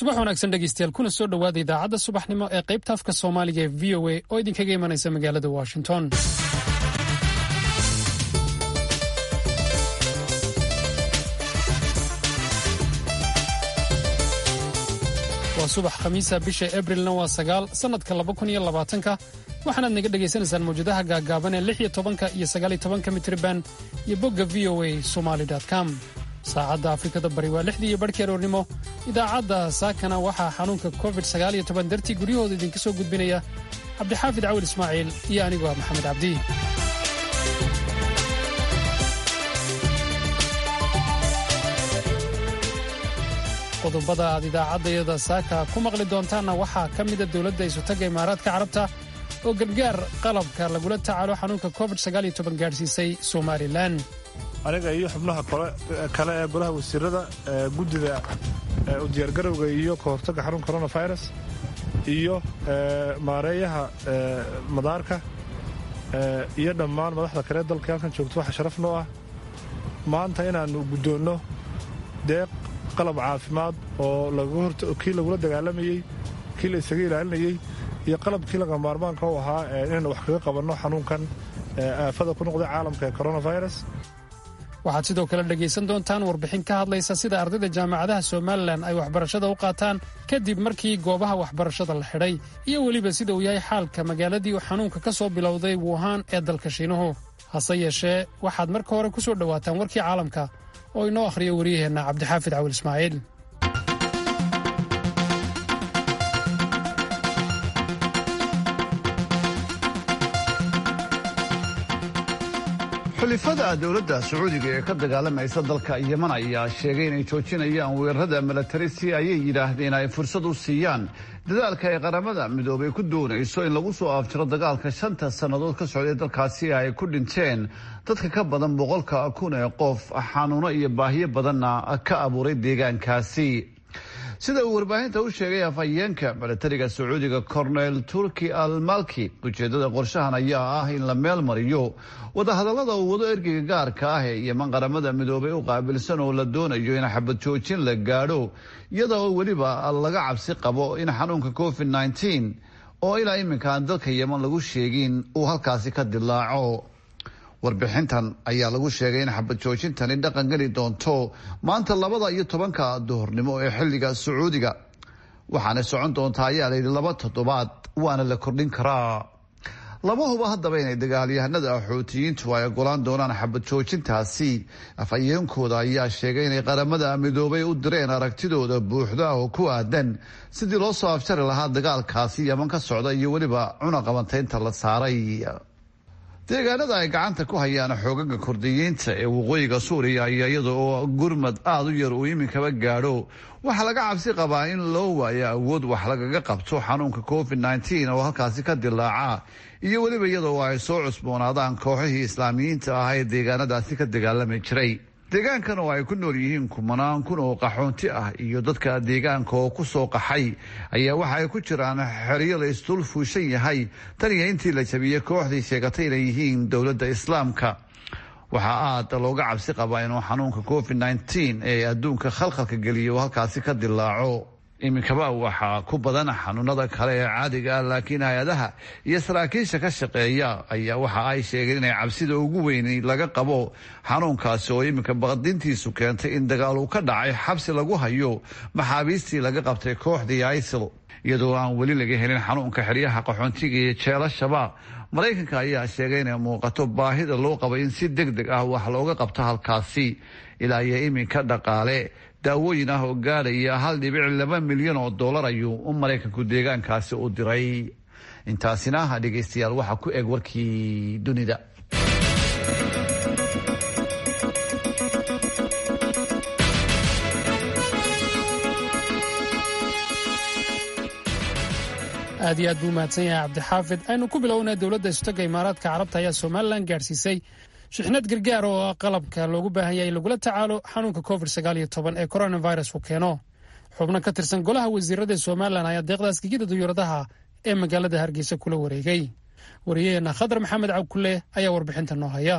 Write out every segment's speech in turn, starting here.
subax wanaagsan dhegeystayaal kuna soo dhowaada idaacadda subaxnimo ee qaybta afka soomaaliga ee v o a oo idinkaga imanaysa magaalada washington waa subax khamiisa bisha abrilna waa sagaal sannadka laba kun iyo labaatanka waxaanaad naga dhegaysanaysaan mawjadaha gaagaaban ee lix iyo tobanka iyo sagaal iyo tobanka mitriban iyo bogga v o a somaly com saacadda afrikada bari waa lixdii iyo barhkii aroornimo idaacadda saakana waxaa xanuunka covid sagaal iyo toban dartii guryahooda idinka soo gudbinaya cabdixaafid cawil ismaaciil iyo anigu ah maxamed cabdi qodobada aad idaacaddayada saaka ku maqli doontaanna waxaa ka mida dowladda isutaga imaaraadka carabta oo gargaar qalabka lagula tacaalo xanuunka covid gaadhsiisay somalilan aniga iyo xubnaha kale ee golaha wasiirada guddida u diyaargarowga iyo ka hortagga xanuunka coronavirus iyo maareeyaha madaarka iyo dhammaan madaxda kale dalka halkan joogto waxa sharaf noo ah maanta inaannu guddoonno deeq qalab caafimaad oo kii lagula dagaalamayey kii la isaga ilaalinayey iyo qalabkii laga maarmaanka u ahaa inaynu wax kaga qabanno xanuunkan aafada ku noqday caalamka ee coronavirus waxaad sidoo kale dhegaysan doontaan warbixin ka hadlaysa sida ardayda jaamacadaha somalilan ay waxbarashada u qaataan kadib markii goobaha waxbarashada la xidhay iyo weliba sida uu yahay xaalka magaaladii uu xanuunka ka soo bilowday wuhan ee dalka shiinuhu hase yeeshee waxaad marka hore ku soo dhowaataan warkii caalamka oo inoo akhriyo waryaheenna cabdixaafid cawil ismaaciil xulifada dowladda sacuudiga ee ka dagaalamaysa dalka yeman ayaa sheegay inay joojinayaan weerarada milatari si ayay yidhaahdeen ay fursad u siiyaan dadaalka ay qaramada midoobay ku doonayso in lagu soo afjiro dagaalka shanta sannadood ka socday dalkaasi ay ku dhinteen dadka ka badan boqolka kun ee qof xanuuno iyo baahiyo badanna ka abuuray deegaankaasi sida uu warbaahinta u sheegay afhayeenka milatariga sacuudiga cornel turki al malki ujeedada qorshahan ayaa ah in la meel mariyo wadahadallada uu wado ergeyga gaarka ah ee yeman qaramada midoobay u qaabilsan oo la doonayo in xabad joojin la gaadho iyada oo weliba laga cabsi qabo in xanuunka covid nteen oo ilaa iminka aan dalka yeman lagu sheegin uu halkaasi ka dilaaco warbixintan ayaa lagu sheegay in xabad joojintani dhaqan geli doonto maanta labada iyo tobanka duhurnimo ee xilliga sacuudiga waxaana socon doontaa ayaa layidhi laba toddobaad waana la kordhin karaa lama huba haddaba inay dagaalyahanada axootiyiintu ay ogolaan doonaan xabad joojintaasi afhayeenkooda ayaa sheegay inay qaramada midoobay u direen aragtidooda buuxda oo ku aadan sidii loo soo afjari lahaa dagaalkaasi yeman ka socda iyo weliba cunaqabantaynta la saaray deegaanada ay gacanta ku hayaan xoogaga kurdiyiinta ee waqooyiga suuriya ayaa iyada oo gurmad aada u yar uu iminkaba gaadho waxaa laga cabsi qabaa in loo waayo awood wax lagaga qabto xanuunka covid nteen oo halkaasi ka dilaaca iyo weliba iyada oo ay soo cusboonaadaan kooxihii islaamiyiinta ah ee deegaanadaasi ka dagaalami jiray deegaankan oo ay ku nool yihiin kumanaan kun oo qaxoonti ah iyo dadka deegaanka oo ku soo qaxay ayaa waxa ay ku jiraan xeryo la isdul fuushan yahay tan iyo intii la jabiyey kooxdii sheegatay inay yihiin dowladda islaamka waxaa aada looga cabsi qabaa inuu xanuunka covid nteen ee adduunka khalkhalka geliya uu halkaasi ka dilaaco iminkaba waxaa ku badan xanuunada kale ee caadiga ah laakiin hay-adaha iyo saraakiisha ka shaqeeya ayaa waxa ay sheegeen inay cabsida ugu weyn laga qabo xanuunkaasi oo iminka baqdintiisu keentay in dagaal uu ka dhacay xabsi lagu hayo maxaabiistii laga qabtay kooxdii isil iyadoo aan weli laga helin xanuunka xeryaha qaxoontiga iyo jeelashaba maraykanka ayaa sheegay inay muuqato baahida loo qabo in si deg deg ah wax looga qabto halkaasi ilaa iyo iminka dhaqaale daawooyin ah oo gaadhaya hal dhibic laba milyan oo dollar ayuu u maraykanku deegaankaasi u diray intaasina dhegaystayaal waxaa ku eg warkii dunida aad iyo aad buu mahadsan yahay cabdixaafid aynu ku bilownay dowladda isutaga imaaraadka carabta ayaa somalilan gaadhsiisay shixnad gargaar oo ah qalabka loogu baahan yahay in lagula tacaalo xanuunka covid ee coronavirus uu keeno xubno ka tirsan golaha wasiirada somalilan ayaa deeqdaas gegida duyuuradaha ee magaalada hargeysa kula wareegay wariyaheenna khadar maxamed cabkulle ayaa warbixinta noo haya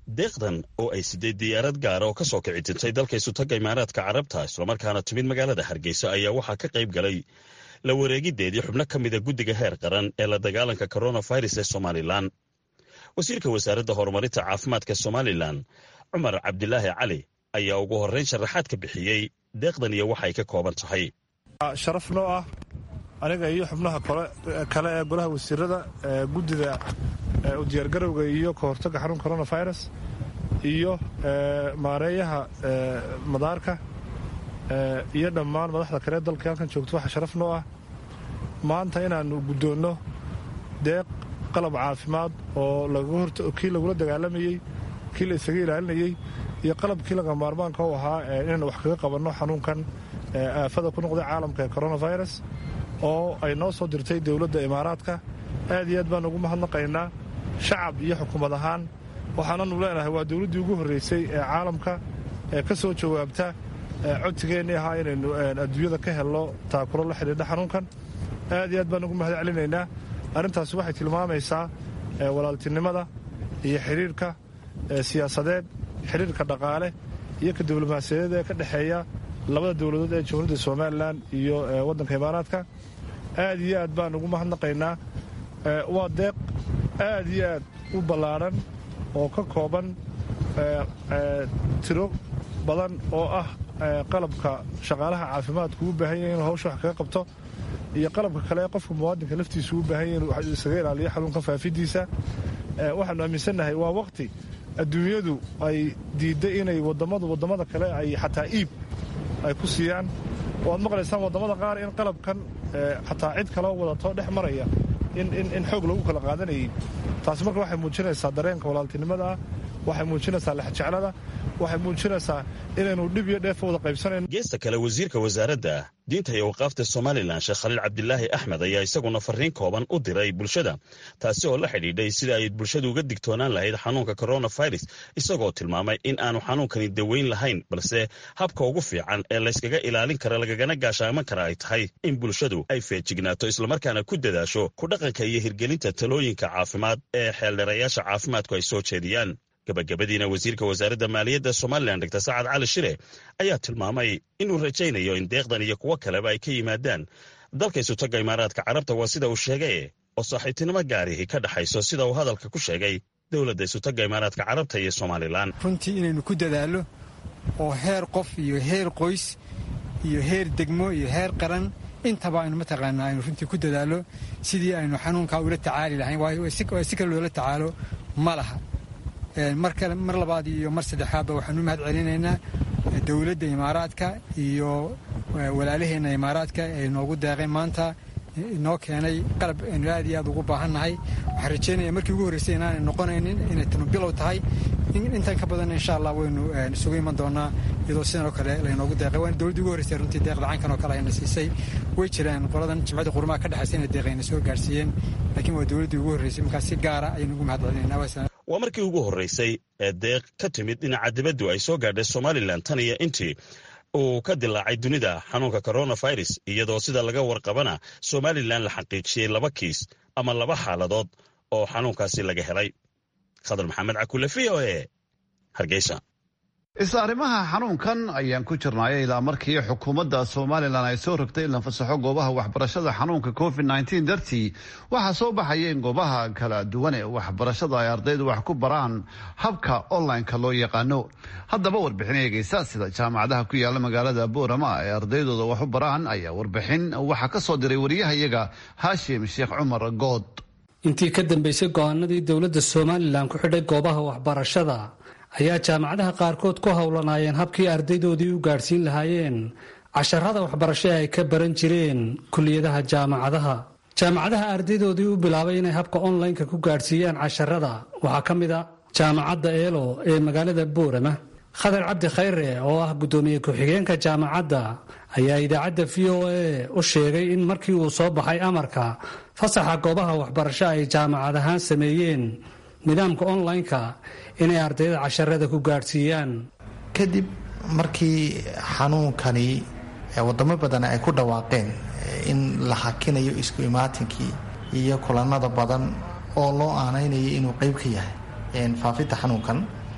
deeqdan oo ay sideed diyaarad gaara oo ka soo kici tintay dalka isutagga imaaraadka carabta islamarkaana timid magaalada hargeysa ayaa waxaa ka qayb galay la wareegiddeedii xubno ka mida guddiga heer qaran ee la dagaalanka coronavirus ee somalilan wasiirka wasaaradda horumarinta caafimaadka somalilan cumar cabdilaahi cali ayaa ugu horrayn sharaxaad ka bixiyey deeqdan iyo waxay ka kooban tahay sharaf noo ah aniga iyo xubnaha kale ee golaha wasiirada guddida u diyaargarowga iyo ka hortagga xarunka coronavirus iyo maareeyaha madaarka iyo dhammaan madaxda kale dalka halkan joogto waxaa sharaf noo ah maanta inaannu guddoonno deeq qalab caafimaad oo kii lagula dagaalamayey kii la isaga ilaalinayey iyo qalabkii laga maarmaanka u ahaa inaynu wax kaga qabanno xanuunkan aafada ku noqday caalamka ee coronavirus oo ay noo soo dirtay dowladda imaaraadka aad iyo aad baan ugu mahadnaqaynaa shacab iyo xukuumad ahaan waxaananu leenahay waa dowladdii ugu horraysay ee caalamka ee ka soo jawaabta codsigeennii ahaa inaynu adduunyada ka helno taakuro la xidhiidha xanuunkan aad iyo aad baan ugu mahad celinaynaa arrintaasi waxay tilmaamaysaa walaaltinimada iyo xidhiirka siyaasadeed xidhiirka dhaqaale iyo ka diblomaasiyadeed ee ka dhexeeya labada dowladood ee jamhuuriyadda somalilan iyo waddanka imaaraadka aad iyo aad baan ugu mahadnaqaynaa waa deeq aad iyo aad u ballaadhan oo ka kooban tiro badan oo ah qalabka shaqaalaha caafimaadku u baahan yahay inuu hawsha wax kaga qabto iyo qalabka kale ee qofka muwaadinka laftiisu u baahan yahay inuu isaga ilaaliyo xanuunka faafidiisa waxaanu aaminsannahay waa waqti adduunyadu ay diidday inay wadammadu waddamada kale ay xataa iib ay ku siiyaan waad maqlaysaan waddamada qaar in qalabkan xataa cid kaloo wadatoo dhex maraya in xoog lagu kala qaadanayay taasi marka waxay muujinaysaa dareenka walaaltinimada ah waxay muujinaysaa lexjeclada waxay muujinaysaa inaynu dhib iyo dheefa wada qaybsanayno geesta kale wasiirka wasaaradda diinta iyo waqaafta somalilan sheekh khaliil cabdilaahi axmed ayaa isaguna farriin kooban u diray bulshada taasi oo la xidhiidhay sida ay bulshadu uga digtoonaan lahayd xanuunka coronavirus isagoo tilmaamay in aanu xanuunkani daweyn lahayn balse habka ugu fiican ee layskaga ilaalin kara lagagana gaashaaman kara ay tahay in bulshadu ay feejignaato islamarkaana ku dadaasho ku dhaqanka iyo hirgelinta talooyinka caafimaad ee xeeldheerayaasha caafimaadku ay soo jeediyaan gabagabadiina wasiirka wasaaradda maaliyadda somalilan dr sacad cali shire ayaa tilmaamay inuu rajaynayo in deeqdan iyo kuwo kaleba ay ka yimaadaan dalka isutagga imaaraadka carabta waa sida uu sheegay oo saaxiibtinimo gaarihi ka dhexayso sida uu hadalka ku sheegay dowladda isutagga imaaraadka carabta iyo somalilan runtii inaynu ku dadaallo oo heer qof iyo heer qoys iyo heer degmo iyo heer qaran intaba aynu mataqaanaa aynu runtii ku dadaallo sidii aynu xanuunkaa ula tacaali lahayn waayo si kale loola tacaalo ma laha mar kale mar labaad iyo mar saddexaadba waxaanu mahad celinaynaa dowladda imaaraadka iyo walaalaheenna imaaraadka ee noogu deeqay maanta inoo keenay qalab aynu aad iyo aad ugu baahannahay waxaan rajeynaya markii ugu horreysay inaanay noqonaynin inay tanu bilow tahay intan ka badan insha allah waynu isugu iman doonaa iyadoo sidan oo kale laynoogu deeqay waana dowladdii ugu horreysay runtii deeqda cankan oo kale ayna siisay way jiraan qoladan jimcadda qurumaha ka dhexaysa inay deeqayna soo gaarsiiyeen laakiin waa dowladdii ugu horreysay markaa si gaara ayaynu ugu mahad celinaynaa waa markii ugu horraysay ee deeq ka timid dhinaca dibaddu ay soo gaadhay somalilan tan iyo intii uu ka dilaacay dunida xanuunka coronavirus iyadoo sida laga warqabana somalilan la xaqiijiyey laba kiis ama laba xaaladood oo xanuunkaasi laga helay khadar maxamed cakule v o e hargeysa isla arrimaha xanuunkan ayaan ku jirnaayo ilaa markii xukuumadda somalilan ay soo rogtay in la fasaxo goobaha waxbarashada xanuunka covid nteen dartii waxaa soo baxaya in goobaha kala duwan ee waxbarashada ay ardaydu wax ku baraan habka online-ka loo yaqaano haddaba warbixin eegeysa sida jaamacadaha ku yaala magaalada boorama ay ardaydooda wax u baraan ayaa warbixin waxaa ka soo diray wariyahayaga haashim sheekh cumar good intii ka dambeysay go-aanadii dowladda somalilan ku xidhay goobaha waxbarashada ayaa jaamacadaha qaarkood ku howlanaayeen habkii ardaydoodii u gaadhsiin lahaayeen casharada waxbarasho ee ay ka baran jireen kuliyadaha jaamacadaha jaamacadaha ardaydoodii u bilaabay inay habka online-ka ku gaadhsiiyaan casharada waxaa ka mid a jaamacadda eelo ee magaalada boorama khadar cabdi khayre oo ah guddoomiye ku-xigeenka jaamacadda ayaa idaacadda v o a u sheegay in markii uu soo baxay amarka fasaxa goobaha waxbarasho ay jaamacad ahaan sameeyeen nidaamka online-ka inay ardayda casharada ku gaadhsiiyaan kadib markii xanuunkani wadamo badan ay ku dhawaaqeen in la hakinayo isku imaatinkii iyo kulanada badan oo loo aanaynayo inuu qeyb ka yahay faafinta xanuunkan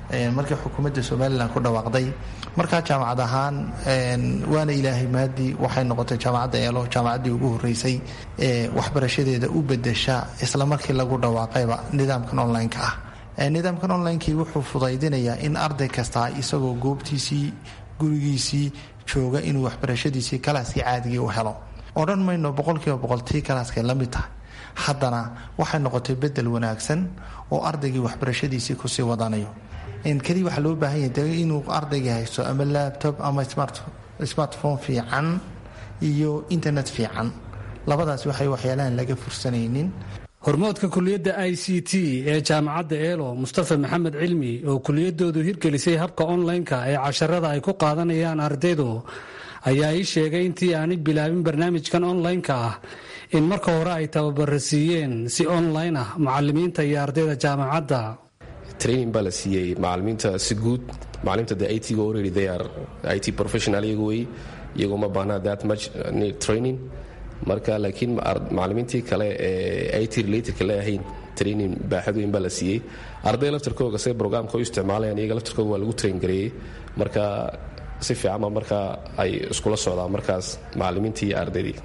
markii xukuumadda somalilan ku dhawaaqday markaa jaamacad ahaan waana ilaahay maadii waxay noqotay jaamacadda eelo jaamacaddii ugu horeysay ee waxbarashadeeda u bedesha isla markii lagu dhawaaqayba nidaamkan online-ka ah nidaamkan online-kii wuxuu fudaydinayaa in arday kastaa isagoo goobtiisii gurigiisii jooga inuu waxbarashadiisii kalaaskii caadigii u helo odhan mayno boqolkiiba boqol tii kalaaskay la mid tahay haddana waxay noqotay bedel wanaagsan oo ardaygii waxbarashadiisii kusii wadanayo keliya waxaa loo baahan yahay inuu ardaygii haysto ama labtob ama smartphone fiican iyo internet fiican labadaas waxay waxyaalahan laga fursanaynin hormoodka kuliyadda i c t ee jaamacadda eelo mustafa maxamed cilmi oo kuliyadoodu hirgelisay habka online-ka ee casharada ay ku qaadanayaan ardaydu ayaa ii sheegay intii aanay bilaabin barnaamijkan online-ka ah in marka hore ay tababara siiyeen si online ah macalimiinta iyo ardayda jaamacadda training baa la siiyey macalimiinta si guud macalimiinta de it ga already they are it professional iyagu wey iyagoo ma baahnaa that much need training marka laakiin macalimiintii kale ee it related la ahayn training baaxad weyn baa la siiyey arday laftarkooga say brograamka u isticmaalayaan iyaga laftarkooga waa lagu train gareeyey marka si fiicanba markaa ay iskula socdaan markaas macalimiintii iyo ardaydii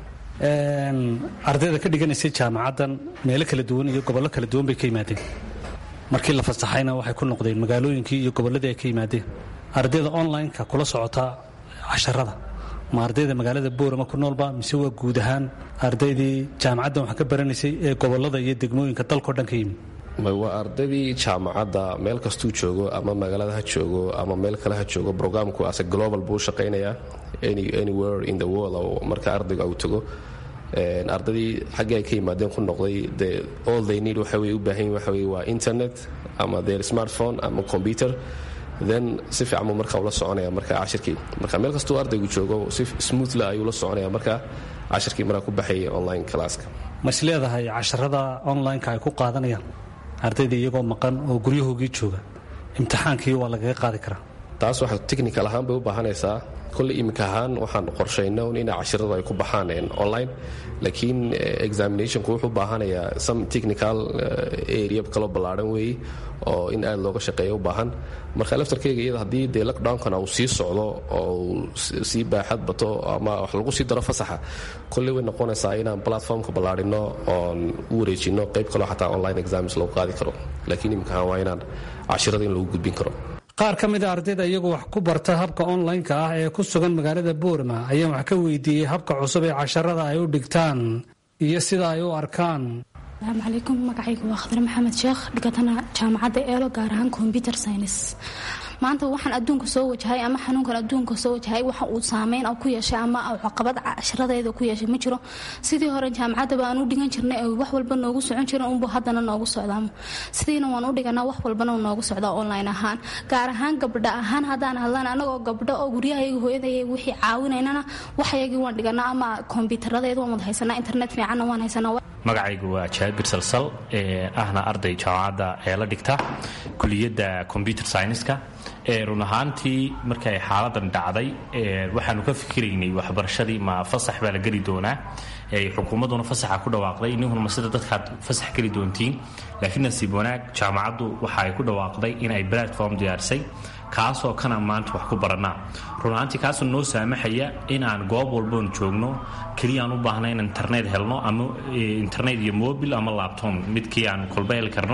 ardayda ka dhiganaysay jaamacaddan meelo kala duwan iyo gobollo kala duwan bay ka yimaadeen markii la fasaxayna waxay ku noqdeen magaalooyinkii iyo gobolladii ay ka yimaadeen ardayda online-ka kula socota casharada ma ardayda magaalada boorama ku noolba mise waa guud ahaan ardaydii jaamacaddan wax ka baranaysay ee gobollada iyo degmooyinka dalkao dhan ka yimid waa ardaydii jaamacadda meel kastuu joogo ama magaalada ha joogo ama meel kale ha joogo brograamku ase global buu shaqaynayaa anywhere in the world oo marka ardayga uu tago ardaydii xaggii ay ka yimaadeen ku noqday de all they need waxa wey u baahan yihin waxa wey waa internet ama their smartphone ama computer then si fiican buu marka ula soconaya marka cashirkii marka meel kastuu ardaygu joogo si smoothla ayuu la soconaya marka cashirkii markaa ku baxaya online classka ma is leedahay casharada online-ka ay ku qaadanayaan ardayda iyagoo maqan oo guryahoogii jooga imtixaankii waa lagaga qaadi karaa taas waxa technical ahaan bay u baahanaysaa kolley iminka ahaan waxaan qorshayna un ina cashiradu ay ku baxaan online laakiin examinationku wuxuu baahanayaa some technical area kaloo ballaadhan weeye oo in aad looga shaqeeya u baahan marka laftarkeyga iyada haddii dee lockdownkana uu sii socdo oo uu sii baaxad bato ama wax lagu sii daro fasaxa kolley way noqonaysaa inaan platformka ballaadhino oon u wareejino qayb kaloo xataa online exams lagu qaadi karo laakiin iminka ahaan waa inaan cashirada in lagu gudbin karo qaar ka mida ardayda iyagu wax ku barta habka online-ka ah ee ku sugan magaalada boorma ayaan wax ka weydiiyey habka cusub ee casharada ay u dhigtaan iyo sida ay u arkaan asalaamu calaykum magacaygu waa khadre maxamed sheekh dhigatana jaamacadda eelo gaar ahaan combyuter science maanta waxaan adduunka soo wajahay ama xanuunkan adduunka soo wajahay waxa uu saameyn ku yeeshay ama caqabad casharadeeda ku yeeshay ma jiro sidii hore jaamacadaba aan u dhigan jirnay ee wax walba noogu socon jiran unbu haddana noogu socdaamo sidiina waan u dhiganaa wax walbana noogu socdaa online ahaan gaar ahaan gabdha ahaan haddaan hadlan anagoo gabdho oo guryahayaga hooyadaya wixii caawinaynana waxayagii waan dhiganaa ama kombyutaradeeda waan wada haysanaa internet fiicanna waan haysanaa magacaygu waa jaabir salsal ee ahna arday jaamacadda ee la dhigta kuliyadda combyuter scienska run ahaantii markay xaaladan dhacday waxaanu ka fikiraynay waxbarashadii ma fasax baa la geli doonaa xukuumadduna fasaxa ku dhawaaqday ninkuna ma sida dadkaad fasax geli doontiin laakiin nasiib wanaag jaamacaddu waxa ay ku dhawaaqday in ay platform diyaarisay kaasoo kana maanta wax ku barannaa run ahaantii kaasoo noo saamaxaya in aan goob walboon joogno keliya aan u baahna in internet helno ama internet iyo mobil ama labtom midkii aan kolba heli karno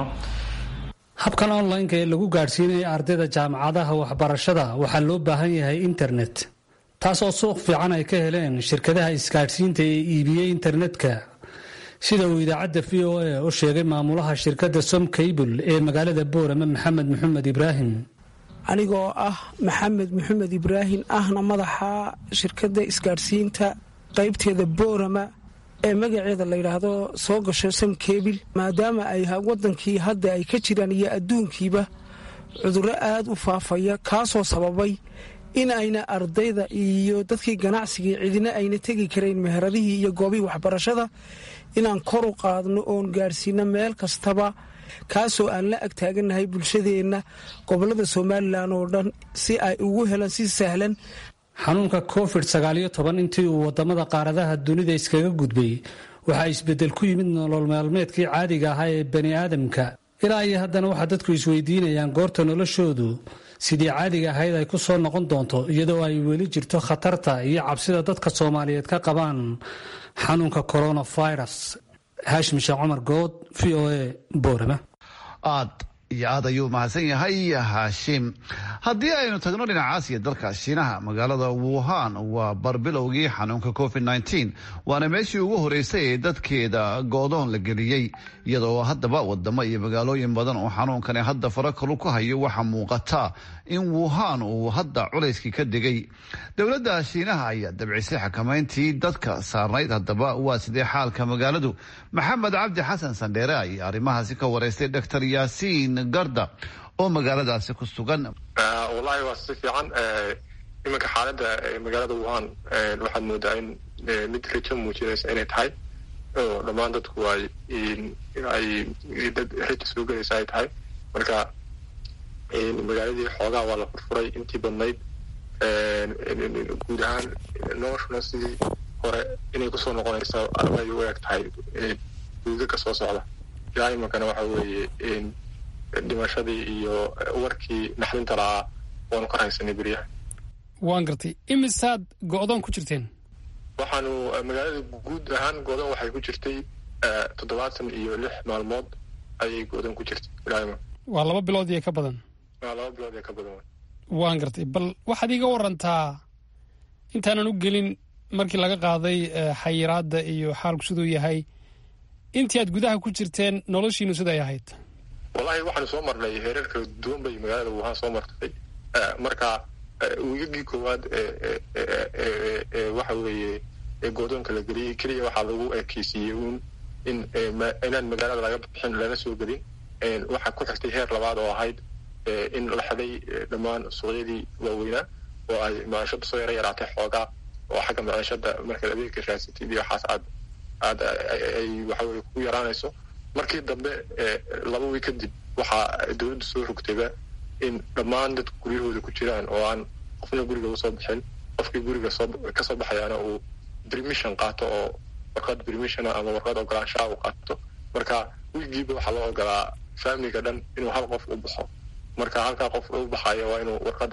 habkan online-ka ee lagu gaadhsiinaya ardayda jaamacadaha waxbarashada waxaa loo baahan yahay internet taas oo suuq fiican ay ka heleen shirkadaha isgaadhsiinta ee iibiyey internetka sida uu idaacadda v o a u sheegay maamulaha shirkadda som cable ee magaalada boorama maxamed maxamed ibraahim anigoo ah maxamed maxamed ibraahim ahna madaxa shirkadda isgaadhsiinta qaybteeda boorama ee magaceeda la yidhaahdo soo gasho sam kebil maadaama ay wadankii hadda ay ka jiraan iyo adduunkiiba cudurro aad u faafaya kaasoo sababay in ayna ardayda iyo dadkii ganacsigii cidina ayna tegi karayn meheradihii iyo goobihii waxbarashada inaan kor u qaadno oon gaadhsiino meel kastaba kaasoo aan la agtaagannahay bulshadeenna gobollada somalilan oo dhan si ay ugu helaan si sahlan xanuunka covid sagaaliyo toban intii uu wadamada qaaradaha dunida iskaga gudbay waxaa isbeddel ku yimid nolol maalmeedkii caadiga ahaa ee bani aadamka ilaa iyo haddana waxaa dadku isweydiinayaan goorta noloshoodu sidii caadiga ahayd ay ku soo noqon doonto iyadoo ay weli jirto khatarta iyo cabsida dadka soomaaliyeed ka qabaan xanuunka coronavirus haashim sheekh cumar good v o a boorama aad iyo aad ayuu mahadsan yahay haashim haddii aynu tagno dhinaca aasiya dalka shiinaha magaalada wuhan waa barbilowgii xanuunka covid nteen waana meeshii ugu horeysay ee dadkeeda go-doon la geliyey iyadoo haddaba wadamo iyo magaalooyin badan oo xanuunkani hadda farakalu ku hayo waxaa muuqata in wuhan uu hadda culayskii ka degay dowladda shiinaha ayaa dabcisay xakamayntii dadka saarnayd haddaba waa sidee xaalka magaaladu maxamed cabdi xasan sandheere ayaa arrimahaasi ka wareystay doctor yaasiin garda oo magaaladaasi ku sugan wallahi waa si fiican iminka xaaladda magaalada wuhan waxaad moodaa in mid rajo muujinaysa inay tahay oo dhammaan dadku ay ay dad rajo soo gelaysa ay tahay marka magaaladii xoogaa waa la furfuray intii badnayd guud ahaan noloshuna sidii hore inay kusoo noqonaysa ay u eg tahay duuga soo socda ilaa iminkana waxa weeye dhimashadii iyo warkii naxdinta lahaa waanu ka haysanay beryaha waan gartay imisaad go-doon ku jirteen waxaanu magaalada guud ahaan go-doon waxay ku jirtay toddobaatan iyo lix maalmood ayay go-doon ku jirtay ilaa iman waa laba bilood iyo ka badan waa laba bilood iyo ka badan waan gartay bal waxaad iiga warantaa intaanan u gelin markii laga qaaday xayiraadda iyo xaalku siduu yahay intii aad gudaha ku jirteen noloshiinu siday ahayd wallahi waxaanu soo marnay heerar kala duwan bay magaalada wuhan soo martay marka wiigagii koowaad waxa weeye goodoonka la geliyey keliya waxaa lagu ekeysiiyey uun in inaan magaalada laga bixin lana soo gelin waxaa ku xigtay heer labaad oo ahayd in la xiday dhammaan suuqyadii waaweynaa oo ay maciishada soo yara yaraatay xoogaa oo xagga maciishada markaad adeegka raasatid iyo waxaas aad aad ay waxaweye ku yaraanayso markii dambe laba wiig kadib waxaa dowladdu soo rogtayba in dhammaan dadku guryahooda ku jiraan oo aan qofna guriga usoo bixin qofkii guriga soo kasoo baxayaana uu permission qaato oo warqad permissiona ama warqad ogolaanshaha uu qaato marka wiigiiba waxaa loo ogolaa familiga dhan inuu hal qof u baxo marka halkaa qof u baxayo waa inuu warqad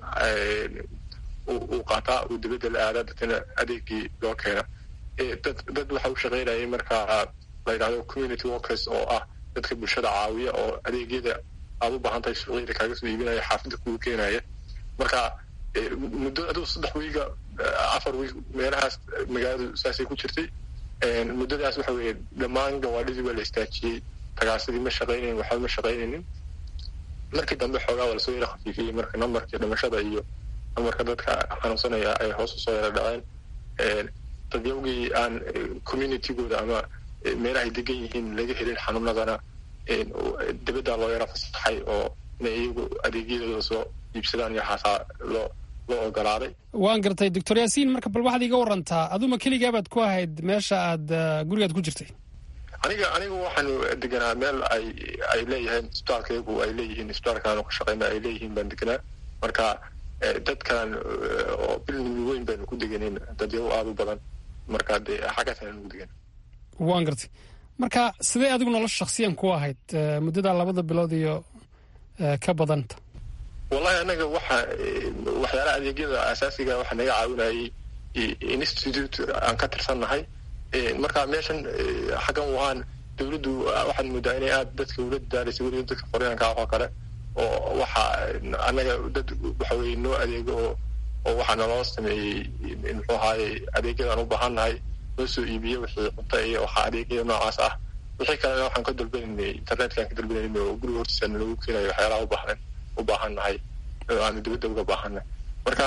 uu qaataa uu dibadda la aadaa dadkana adeegii loo keena dad dad waxa u shaqaynayay marka la yidhahdo community workers oo ah dadka bulshada caawiya oo adeegyada aad u baahan tahay suuqyada kaaga soo iibinaya xaafidda kugu keenaya marka muddo aduu saddex wiiga afar wiig meelahaas magaaladu saasay ku jirtay muddadaas waxa weeye dhammaan gawaadhidii waa la istaajiyey tagaasidii ma shaqaynayn waxba ma shaqaynaynin markii dambe xoogaa waa lasoo yara khafiifiyey marka nambarkii dhimashada iyo namarka dadka xanuunsanaya ay hoos usoo yara dhaceen dadyawgii aan communitygooda ama meelahay degan yihiin laga helin xanuunadana dibaddaa loo yara fasaxay oo inay iyagu adeegyadooda soo iibsadaan iyo xaasaa loo loo ogolaaday waan gartay doctor yaasiin marka bal waxaad iiga warantaa aduma keligaabaad ku ahayd meesha aad gurigaad ku jirtay aniga anigu waxaanu deganaa meel ay ay leeyahayn isbitaalkaygu ay leeyihiin isbitaalkaanu ka shaqeyna ay leeyihiin baan deganaa marka dadkan oo bilnimi weyn baynu ku deganin dadyago aada u badan marka dee xaggaasaan ugu degan waan gartay marka sidee adigu nolosha shaksiyan ku ahayd muddadaa labada bilood iyo ka badanta wallahi anaga waxa waxyaalaha adeegyada asaasiga waxa naga caawinayay institute aan ka tirsannahay marka meeshan xaggan wuhan dowladdu waxaad moodaa inay aada dadka ula dadaalaysa weliba dadka qoryaanka oo kale oo waxa annaga dad waxa weye noo adeego oo oo waxaa naloo sameeyey muxuu ahaaye adeegyadaan u baahannahay noo soo iibiye wixii cunta iyo waxaa adeegyada noocaas ah wixii kalena waxaan ka dalbanaynay internetkaan ka dalbanaynay oo guriga hortiisa nalagu keenayo waxyaalaha ubaahan u baahannahay aanu dibadda uga baahannahay marka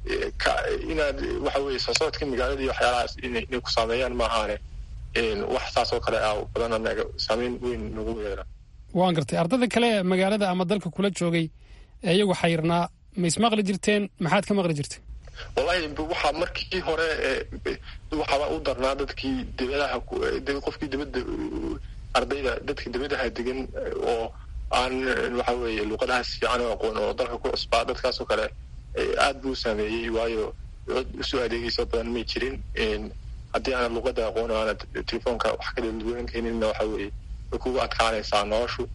inaad waxa weye sosocodka magaalada iyo waxyaalahaas inay ku saameeyaan maahaane wax saas oo kale ah badan anaga saameyn weyn nagu yeela waan gartay ardada kale ee magaalada ama dalka kula joogay ee iyagu xayirnaa ma ismaqli jirteen maxaad ka maqli jirtay wallahi waxaa markii hore waxaaba u darnaa dadkii dibadaha qofkii dibadda ardayda dadka dibadaha degan oo aan waxa weeye luuqadahaas fiican oo aqoon oo dalka ku cusbaa dadkaasoo kale aad buu saameeyey waayo cod usoo adeegaysa badan may jirin haddii aanad luuqada aqoon o aanad telefoonka wax ka dadweynkeeninna waxa weeye way kugu adkaanaysaa noloshu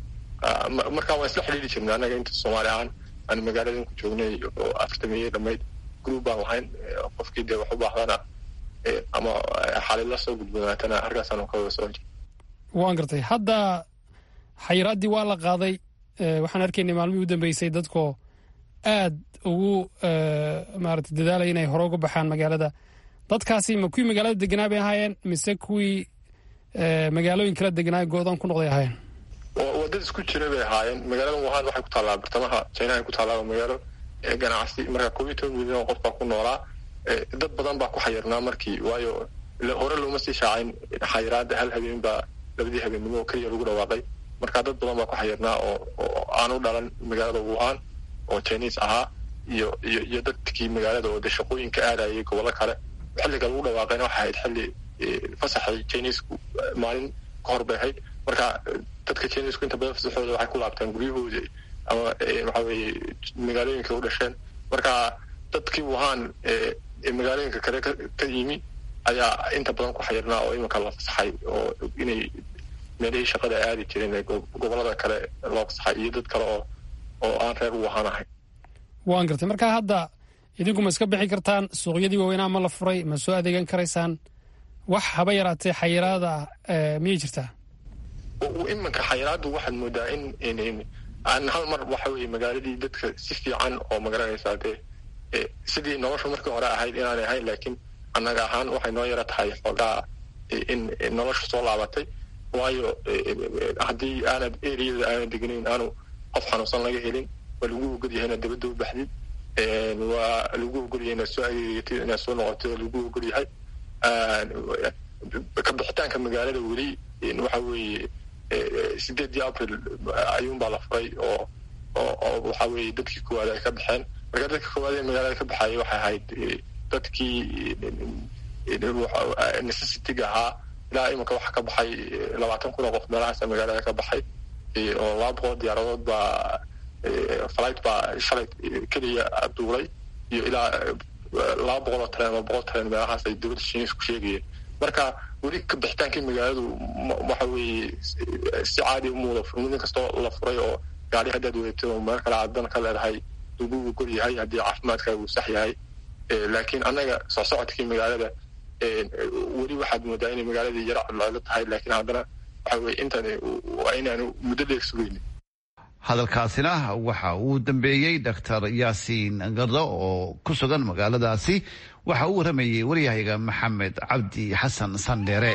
markaa waan isla xidhiiri jirnay annaga inta soomaali ahaan aan magaaladan ku joognay oo afartamiyey dhammayd group baan lahayn qofkii dee wax u baahdana ama xalila soo gudbanaatana halkaasaanu ka wada soo jir waan gartay hadda xayiraaddii waa la qaaday waxaan arkaynay maalmihii u dambeysay dadkoo aad ugu maarata dadaalaya inay hore uga baxaan magaalada dadkaasi ma kuwii magaalada deganaa bay ahaayeen mise kuwii magaalooyin kala deganaa go-doon ku noqday ahaayeen wadad isku jira bay ahaayeen magaalada wuhan waxay ku taallaa bartamaha chinaha ku taallaa magaalo ganacsi marka koob iyo toban milyan oo qof baa ku noolaa dad badan baa ku xayirnaa markii waayo hore looma sii shaacayn xayiraada hal habeen baa labadii habeennimo oo keliya lagu dhawaaqay marka dad badan baa ku xayirnaa oo oo aan u dhalan magaalada wuhan oo chinese ahaa iyo iyo iyo dadkii magaalada oo de shaqooyinka aadayay gobollo kale xilliga lagu dhawaaqayna waxay ahayd xilli fasaxay chinesku maalin ka hor bay ahayd marka dadka chinesku inta badan fasaxooda waxay ku laabtaan guryahooda ama waxa weeye magaalooyinka u dhasheen marka dadkii wuhan ee magaalooyinka kale ka yimi ayaa inta badan ku xayirnaa oo iminka la fasaxay oo inay meelihii shaqada aadi jireen ee gobolada kale loo fasaxay iyo dad kale oo oo aan reer wuhan ahayn waan gartay marka hadda idinku ma iska bixi kartaan suuqyadii waaweynaa ma la furay ma soo adeegan karaysaan wax haba yaraatee xayiraada ah miyay jirtaa iminka xayiraaddu waxaad moodaa in aan hal mar waxa weeye magaaladii dadka si fiican oo magaranaysaa dee sidii nolosha markii hore ahayd inaanay ahayn laakiin annaga ahaan waxay noo yara tahay xoogaa in nolosha soo laabatay waayo haddii aanad eriyada aanad deganayn aanu qof xanuunsan laga helin waa lagu ogolyahay inaad dabadda u baxdid waa lagu ogolyahay inaad soo adeegatid inaad soo noqotid waa lagu ogolyahay ka bixitaanka magaalada weli waxa weeye sideedii april ayuunbaa la furay oo oo oo waxa weeye dadkii koowaad ay ka baxeen marka dadka koowaad ee magaalada ka baxayay waxay ahayd dadkii necessity-ga ahaa ilaa iminka waxaa ka baxay labaatan kun oo qof meelahaasa magaalada ka baxay oo laba boqol diyaaradood baa flight baa shalay keliya duulay iyo ilaa laba boqol oo tareen ama boqol tareen meelahaas ay dowladda shiinis ku sheegayeen marka weli ka bixitaankii magaaladu waxa weeye si caadi umuuda furmid kastoo la furay oo gaari haddaad wadatid oo meel kale aad dan ka leedahay lagu ogol yahay haddii caafimaadkaaga uu sax yahay laakiin annaga soo socodkii magaalada weli waxaad moodaa inay magaaladii yara codlocdo tahay laakiin haddana waxa weye intan waa inaanu muddo dheer sugaynin hadalkaasina waxa uu dambeeyey doctor yaasiin gardo oo ku sugan magaaladaasi waxa uu waramayey waryahayga maxamed cabdi xasan sandheere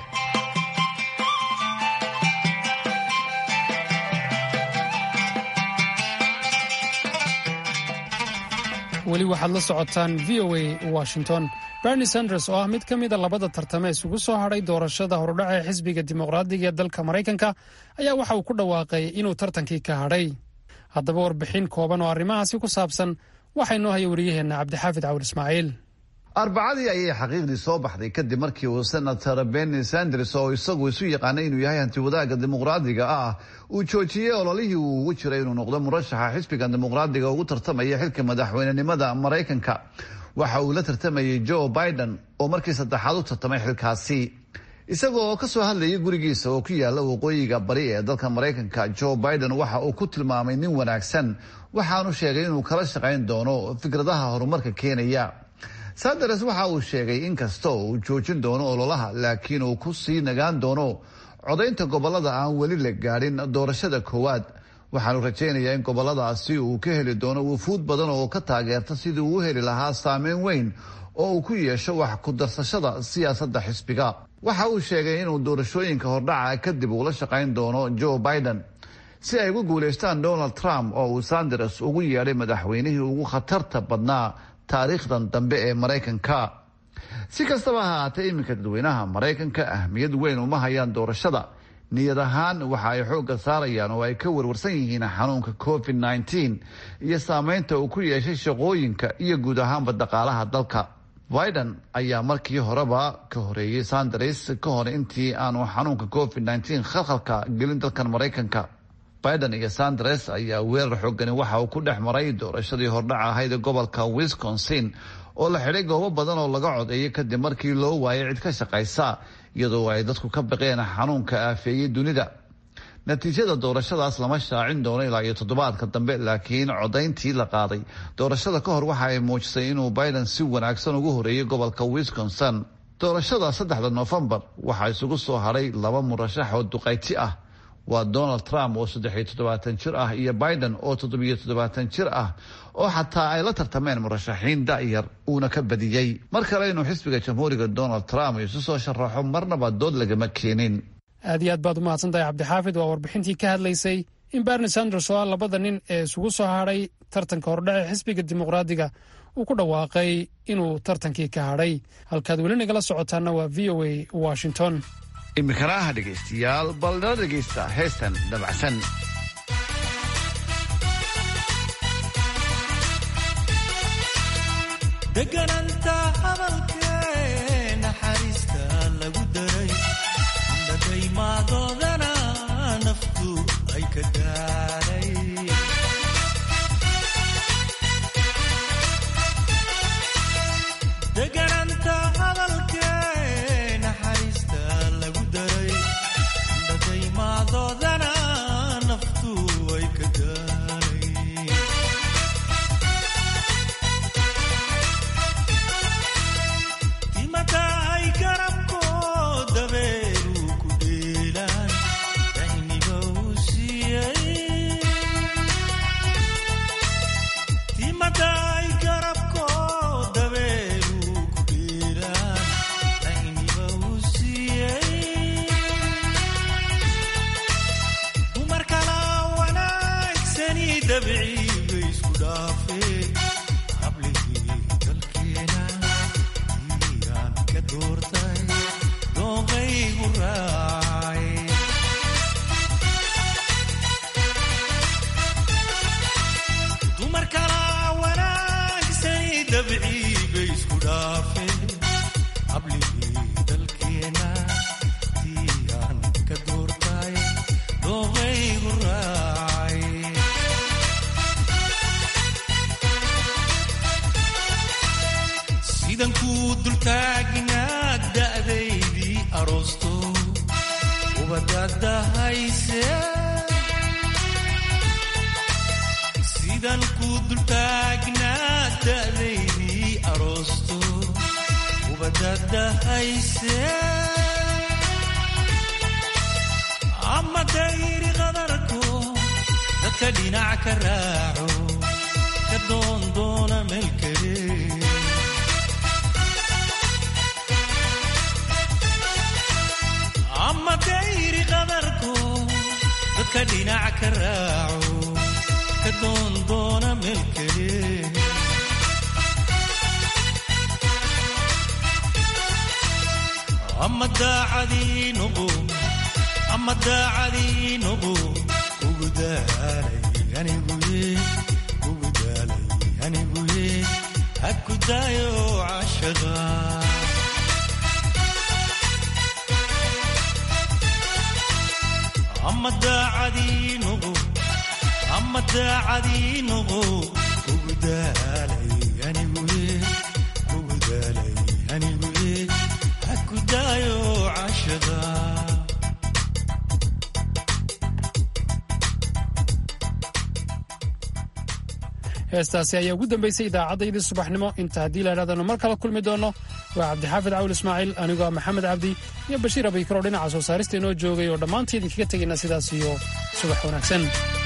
weli waxaad la socotaan v o a washington berni sanders oo ah mid ka mida labada tartame isugu soo hadhay doorashada horudhaca ee xisbiga dimuqraadiga ee dalka maraykanka ayaa waxa uu ku dhawaaqay inuu tartankii ka hadhay haddaba warbixin kooban oo arrimahaasi ku saabsan waxaa inoo haya wariyaheenna cabdixaafid cawur ismaaciil arbacadii ayay xaqiiqdii soo baxday kadib markii uu senator benny sanders oo isagu isu yaqaanay inuu yahay hantiwadaaga dimuqraadiga ah uu joojiyey ololihii uu ugu jiray inuu noqdo murashaxa xisbiga dimuqraadiga ugu tartamaya xilka madaxweynenimada maraykanka waxa uu la tartamayey joe biden oo markii saddexaad u tartamay xilkaasi isaga oo kasoo hadlayay gurigiisa oo ku yaala waqooyiga bari ee dalka maraykanka joe biden waxa uu ku tilmaamay nin wanaagsan waxaanu sheegay inuu kala shaqayn doono fikradaha horumarka keenaya sanders waxa uu sheegay in kasta oo uu joojin doono ololaha laakiin uu ku sii nagaan doono codaynta gobolada aan weli la gaadhin doorashada koowaad waxaanu rajaynayaa in goboladaasi uu ka heli doono wufuud badan oo ka taageerta sidii uu u heli lahaa saameyn weyn oo uu ku yeesho wax ku darsashada siyaasadda xisbiga waxa uu sheegay inuu doorashooyinka hordhaca kadib uula shaqayn doono joe biden si ay ugu guulaystaan donald trump oo uu sanders ugu yeedhay madaxweynihii ugu khatarta badnaa taariikhdan dambe ee maraykanka si kastaba ha ahaatee iminka dadweynaha maraykanka ahmiyad weyn uma hayaan doorashada niyad ahaan waxa ay xoogga saarayaan oo ay ka warwarsan yihiin xanuunka covid nneteen iyo saameynta uu ku yeeshay shaqooyinka iyo guud ahaanba dhaqaalaha dalka biden ayaa markii horeba ka horeeyey sanders ka hor intii aanu xanuunka covid nneteen khalkhalka gelin dalkan maraykanka biden iyo sanders ayaa weerar xoogani waxa uu ku dhex maray doorashadii hordhac ahayd ee gobolka wisconsin oo la xidhay goobo badan oo laga codeeyay kadib markii loo waayay cid ka shaqaysa iyadoo ay dadku ka baqeen xanuunka aafeeyey dunida natiijada doorashadaas lama shaacin doono ilaa iyo toddobaadka dambe laakiin codayntii la qaaday doorashada ka hor waxa ay muujisay inuu biden si wanaagsan ugu horeeyey gobolka wisconsin doorashada saddexda noofembar waxaa isugu soo hadhay laba murashax oo duqayti ah waa donald trump oo saddexiyo toddobaatan jir ah iyo biden oo toddobiyo toddobaatan jir ah oo xataa ay la tartameen murashaxiin da'yar uuna ka badiyey mar kale inuu xisbiga jamhuuriga donald trump isu soo sharaxo marnaba dood lagama keenin aad iyo aad baad u mahadsantahay cabdixaafid waa warbixintii ka hadlaysay in berni sanders oo ah labada nin ee isugu soo hadhay tartanka hordhace xisbiga dimuqraadiga uu ku dhawaaqay inuu tartankii ka hadhay halkaad weli nagala socotaana waa v o a washington imikana aha dhegaystayaal bal nala dhegaysta heestan dabacsan degananta hadalkee naxariista lagu daray dadaymadoodana naftu ay ka daaray degananta hadalkee naxariista lagu daray dadaymadoodana naftu ay ka daaray timataay garabko dabeeru ku dheelaan dahniba uu siiyey timataay garabko dabeeru ku dheelaan dahniba uu siiyey dumar kala wanaagsani dabciiba isku dhaafeen hablihii dalkeena iyaan ka doortay dooqaygu raacay dumar kala wanaagsani dabciiba isku dhaafeen hablihii dalkeena iyaan ka doortay dooqaygu raacay sidan kuu dultaagnaa da'daydii aroosto ubadadahayse sidan kuu dultaagnaa da'daydii aroosto ubadadahayse ama dayri qadarko dadka dhinac ka raaco ka doondoona meel kale ama dayri qadarko dadka dhinac ka raaco ka doondoona meel kale ama daacadii noqo ama daacadii noqo ugu daalay aniguye ugu daalay aniguye ha ku daayo cashaqa ama daacadii noqo ama daacadii noqo ugu daalay aniguye ugu daalay aniguye ha ku daayo cashaqa heestaasi ayaa ugu dambaysay idaacaddayadii subaxnimo inta haddii laidhahdano mar kala kulmi doonno waa cabdixaafid cawil ismaaciil anigoo ah maxamed cabdi iyo bashiir abaykar oo dhinaca soo saarista inoo joogay oo dhammaantii idinkaga tegayna sidaas iyo subax wanaagsan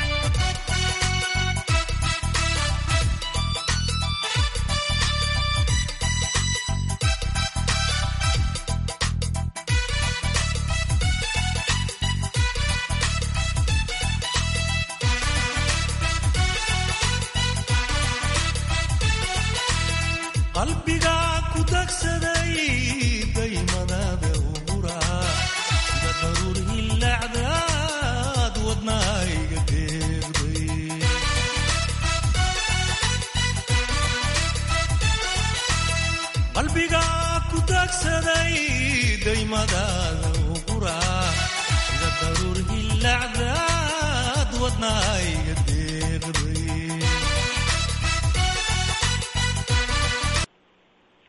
qalbiga ku dagsaday daymadaada ubura sida daruur hilacdaad wadnayga deeqday qalbiga ku dagsaday daymadaada ubura sida daruur hilacdaad wadnayga